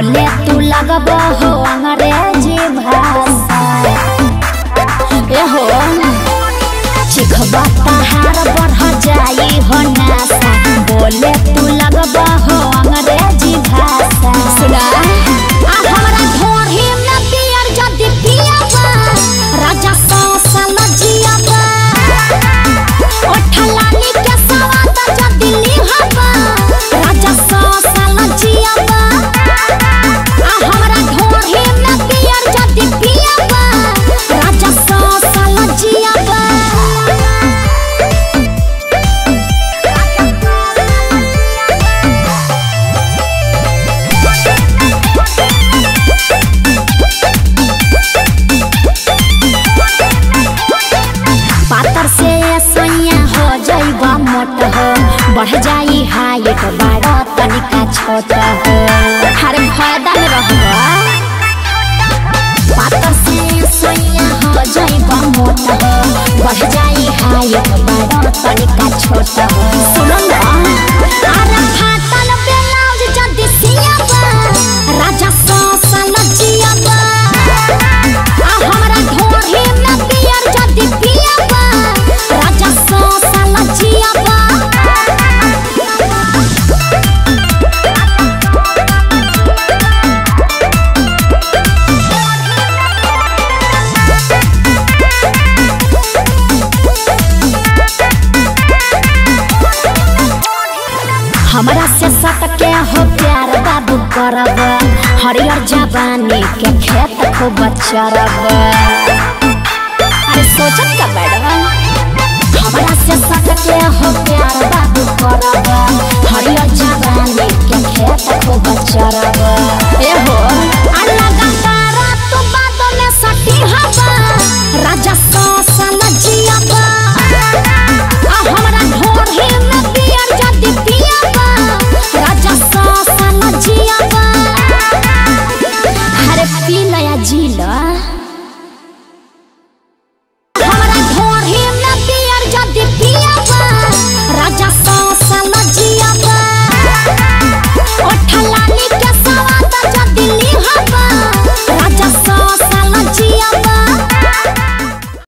बोले तू लगब हो अंग्रेजी भाषा ए हो चिखबा तहार बढ़ जाई हो नासा बोले तू लगब हो अंग्रेजी भाषा सुना आ हमरा ढोढ़ी में पियर जदी पियाबा राजा सौ साल जियाबा ओठलानी के सवाद जदी लिहबा राजा सौ साल जियाबा आ हमरा ढोढ़ी में पियर जदी पियाबा राजा सौ साल जियाबा पातर से सैया हो जाइबा मोट हो बढ़ जाई हाइट बड़ा तनिका छोट हो हर फायदा में रहबा पातर से सैया हो जाइबा मोट हो बढ़ जाई हाइट बड़ा तनिका छोट हो सुनो ना अरे फाटल ब्लाउज जदी सियाबा राजा सौ साल जियाबा आ हमरा ढोढ़ी में पियर जदी पियाबा राजा सौ साल जियाबा हमरा से सटके हो प्यार बाबू करब हरियर जवानी के खेत खूब चरब अरे सोचत का मैडम हमरा से सटके हो प्यार बाबू करब हरियर जवानी के खेत खूब